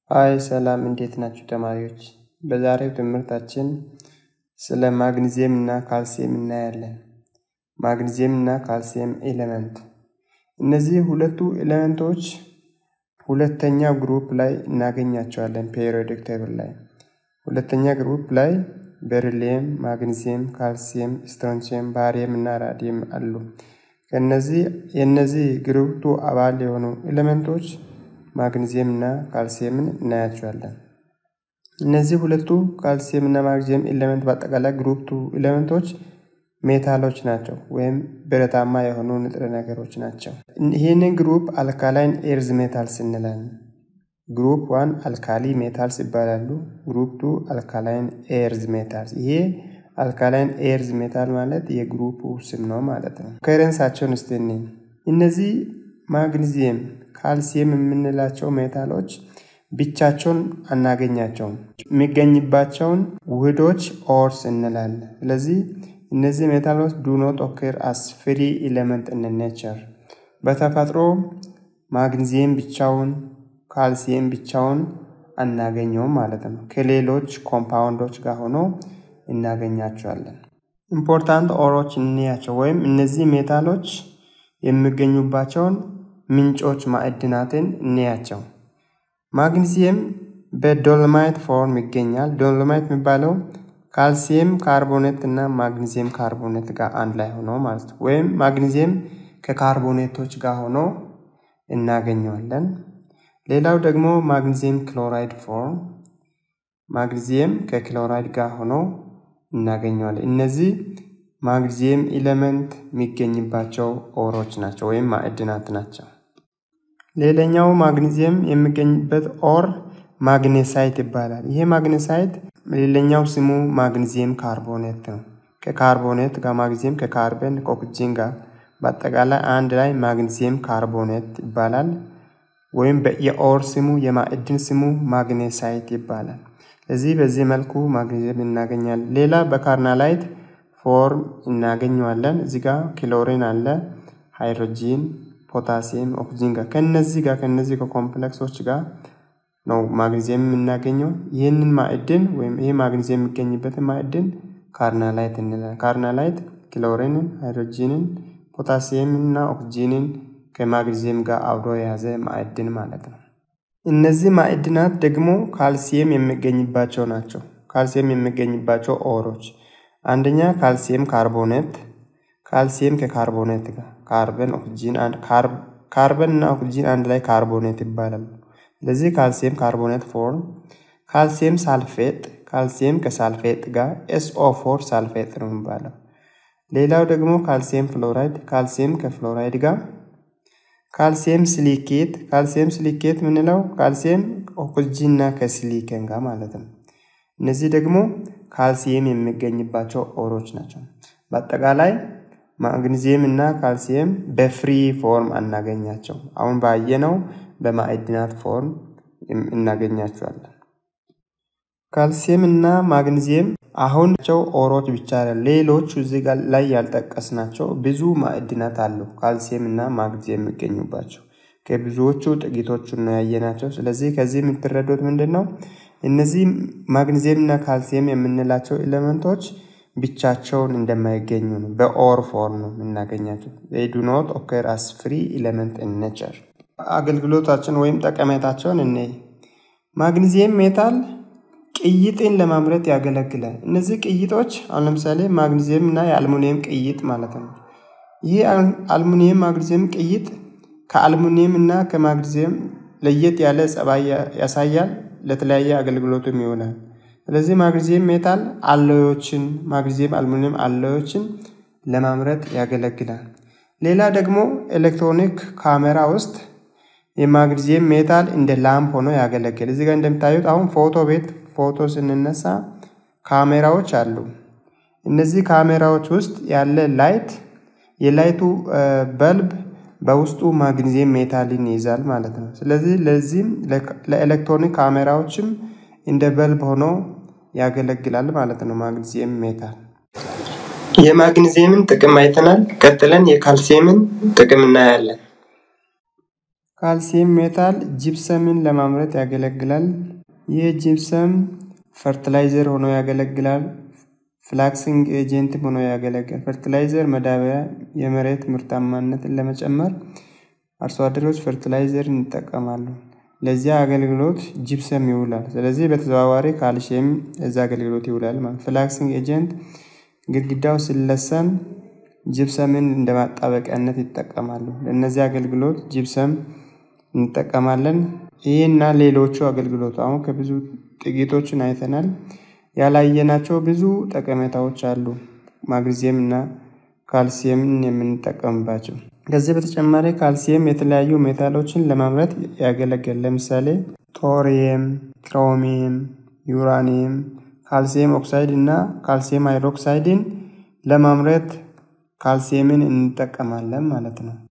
አይ ሰላም እንዴት ናችሁ ተማሪዎች? በዛሬው ትምህርታችን ስለ ማግኒዚየም እና ካልሲየም እናያለን። ማግኒዚየም እና ካልሲየም ኤሌመንት እነዚህ ሁለቱ ኤሌመንቶች ሁለተኛ ግሩፕ ላይ እናገኛቸዋለን ፔሪዮዲክ ቴብል ላይ። ሁለተኛ ግሩፕ ላይ ቤሪሊየም፣ ማግኒዚየም፣ ካልሲየም፣ ስትሮንሲየም፣ ባሪየም እና ራዲየም አሉ። ከነዚህ የእነዚህ ግሩፕቱ አባል የሆኑ ኤሌመንቶች ማግኒዚየም እና ካልሲየምን እናያቸዋለን። እነዚህ ሁለቱ ካልሲየም እና ማግኒዚየም ኤሌመንት በአጠቃላይ ግሩፕቱ ኤሌመንቶች ሜታሎች ናቸው ወይም ብረታማ የሆኑ ንጥረ ነገሮች ናቸው። ይህንን ግሩፕ አልካላይን ኤርዝ ሜታልስ እንላለን። ግሩፕ ዋን አልካሊ ሜታልስ ይባላሉ። ግሩፕ ቱ አልካላይን ኤርዝ ሜታልስ። ይሄ አልካላይን ኤርዝ ሜታል ማለት የግሩፑ ስም ነው ማለት ነው። ከረንሳቸውን እስቲ እነዚህ ማግኒዚየም፣ ካልሲየም የምንላቸው ሜታሎች ብቻቸውን አናገኛቸውም። የሚገኝባቸውን ውህዶች ኦርስ እንላለን። ስለዚህ እነዚህ ሜታሎች ዱ ኖት ኦኬር አስ ፍሪ ኤሌመንት ኢን ኔቸር። በተፈጥሮ ማግኒዚየም ብቻውን ካልሲየም ብቻውን አናገኘውም ማለት ነው። ከሌሎች ኮምፓውንዶች ጋር ሆኖ እናገኛቸዋለን። ኢምፖርታንት ኦሮች እንያቸው ወይም እነዚህ ሜታሎች የሚገኙባቸውን ምንጮች ማዕድናትን እንያቸው። ማግኒዚየም በዶሎማይት ፎርም ይገኛል። ዶሎማይት የሚባለው ካልሲየም ካርቦኔት እና ማግኒዚየም ካርቦኔት ጋር አንድ ላይ ሆኖ ማለት ነው። ወይም ማግኒዚየም ከካርቦኔቶች ጋር ሆኖ እናገኘዋለን። ሌላው ደግሞ ማግኒዚየም ክሎራይድ ፎርም፣ ማግኒዚየም ከክሎራይድ ጋር ሆኖ እናገኘዋለን። እነዚህ ማግኒዚየም ኤሌመንት የሚገኝባቸው ኦሮች ናቸው ወይም ማዕድናት ናቸው። ሌላኛው ማግኒዚየም የሚገኝበት ኦር ማግኔሳይት ይባላል። ይሄ ማግኔሳይት ሌላኛው ስሙ ማግኒዚየም ካርቦኔት ነው። ከካርቦኔት ጋር ማግኒዚየም ከካርበን ከኦክሲጅን ጋር በአጠቃላይ አንድ ላይ ማግኒዚየም ካርቦኔት ይባላል። ወይም የኦር ስሙ የማዕድን ስሙ ማግኔሳይት ይባላል። ስለዚህ በዚህ መልኩ ማግኒዚየም እናገኛለን። ሌላ በካርናላይት ፎርም እናገኘዋለን። እዚህ ጋር ክሎሪን አለ፣ ሃይድሮጂን፣ ፖታሲየም፣ ኦክሲጅን ጋር ከነዚህ ጋር ከነዚህ ከኮምፕሌክሶች ጋር ነው ማግኒዚየም የምናገኘው። ይህንን ማዕድን ወይም ይህ ማግኒዚየም የሚገኝበትን ማዕድን ካርናላይት እንላለን። ካርናላይት ክሎሪንን፣ ሃይድሮጂንን፣ ፖታሲየምን እና ኦክሲጂንን ከማግኒዚየም ጋር አብሮ የያዘ ማዕድን ማለት ነው። እነዚህ ማዕድናት ደግሞ ካልሲየም የሚገኝባቸው ናቸው። ካልሲየም የሚገኝባቸው ኦሮች አንደኛ ካልሲየም ካርቦኔት፣ ካልሲየም ከካርቦኔት ጋር ካርበን ኦክሲጂን ካርበን እና ኦክሲጂን አንድ ላይ ካርቦኔት ይባላሉ። ስለዚህ ካልሲየም ካርቦኔት ፎርም፣ ካልሲየም ሳልፌጥ፣ ካልሲየም ከሳልፌጥ ጋር ኤስኦ ፎር ሳልፌጥ ነው የሚባለው። ሌላው ደግሞ ካልሲየም ፍሎራይድ፣ ካልሲየም ከፍሎራይድ ጋር ካልሲየም ሲሊኬት፣ ካልሲየም ሲሊኬት ምንለው ካልሲየም ኦክሲጂን እና ከሲሊከን ጋር ማለት ነው። እነዚህ ደግሞ ካልሲየም የሚገኝባቸው ኦሮች ናቸው። በአጠቃላይ ማግኒዚየም እና ካልሲየም በፍሪ ፎርም አናገኛቸው። አሁን ባየነው በማዕድናት ፎርም እናገኛቸዋለን። ካልሲየም እና ማግኒዚየም አሁን ቸው ኦሮች ብቻ ሌሎቹ እዚህ ላይ ያልጠቀስናቸው ብዙ ማዕድናት አሉ ካልሲየም እና ማግኒዚየም የሚገኙባቸው ከብዙዎቹ ጥቂቶቹን ነው ያየናቸው። ስለዚህ ከዚህ የምትረዱት ምንድን ነው? እነዚህ ማግኒዚየም እና ካልሲየም የምንላቸው ኤሌመንቶች ብቻቸውን እንደማይገኙ ነው። በኦር ፎርም ነው የምናገኛቸው። ዱ ኖት ኦከር አስ ፍሪ ኤሌመንት ኢን ኔቸር። አገልግሎታችን ወይም ጠቀሜታቸውን እኔ ማግኒዚየም ሜታል ቅይጥን ለማምረት ያገለግላል። እነዚህ ቅይጦች አሁን ለምሳሌ ማግኒዚየም እና የአልሙኒየም ቅይጥ ማለት ነው። ይህ አልሙኒየም ማግኒዚየም ቅይጥ ከአልሙኒየም እና ከማግኒዚየም ለየት ያለ ጸባይ ያሳያል። ለተለያየ አገልግሎትም ይውላል። ስለዚህ ማግኒዚየም ሜታል አሎዮችን ማግኒዚየም አልሙኒየም አሎዮችን ለማምረት ያገለግላል። ሌላ ደግሞ ኤሌክትሮኒክ ካሜራ ውስጥ የማግኒዚየም ሜታል እንደ ላምፕ ሆኖ ያገለግል። እዚህ ጋር እንደምታዩት አሁን ፎቶ ቤት ፎቶ ስንነሳ ካሜራዎች አሉ። እነዚህ ካሜራዎች ውስጥ ያለ ላይት የላይቱ በልብ በውስጡ ማግኒዚየም ሜታልን ይይዛል ማለት ነው። ስለዚህ ለዚህም ለኤሌክትሮኒክ ካሜራዎችም እንደ በልብ ሆኖ ያገለግላል ማለት ነው ማግኒዚየም ሜታል። የማግኒዚየምን ጥቅም አይተናል። ቀጥለን የካልሲየምን ጥቅም እናያለን። ካልሲየም ሜታል ጂፕሰምን ለማምረት ያገለግላል። ይህ ጂፕሰም ፈርቲላይዘር ሆኖ ያገለግላል። ፍላክሲንግ ኤጀንትም ሆኖ ያገለግላል። ፈርቲላይዘር መዳበሪያ የመሬት ምርታማነትን ለመጨመር አርሶ አደሮች ፈርቲላይዘርን ይጠቀማሉ። ለዚያ አገልግሎት ጂፕሰም ይውላል። ስለዚህ በተዘዋዋሪ ካልሲየም ለዛ አገልግሎት ይውላል ማለት ፍላክሲንግ ኤጀንት ግድግዳው ሲለሰን ጂፕሰምን እንደ ማጣበቂያነት ይጠቀማሉ። ለእነዚህ አገልግሎት ጂፕሰም እንጠቀማለን። ይህና ሌሎቹ አገልግሎት አሁን ከብዙ ጥቂቶችን አይተናል። ያላየናቸው ብዙ ጠቀሜታዎች አሉ። ማግኒዚየም እና ካልሲየምን የምንጠቀምባቸው። ከዚህ በተጨማሪ ካልሲየም የተለያዩ ሜታሎችን ለማምረት ያገለግላል። ለምሳሌ ቶሪየም፣ ክሮሚየም፣ ዩራኒየም፣ ካልሲየም ኦክሳይድ እና ካልሲየም ሃይድሮክሳይድን ለማምረት ካልሲየምን እንጠቀማለን ማለት ነው።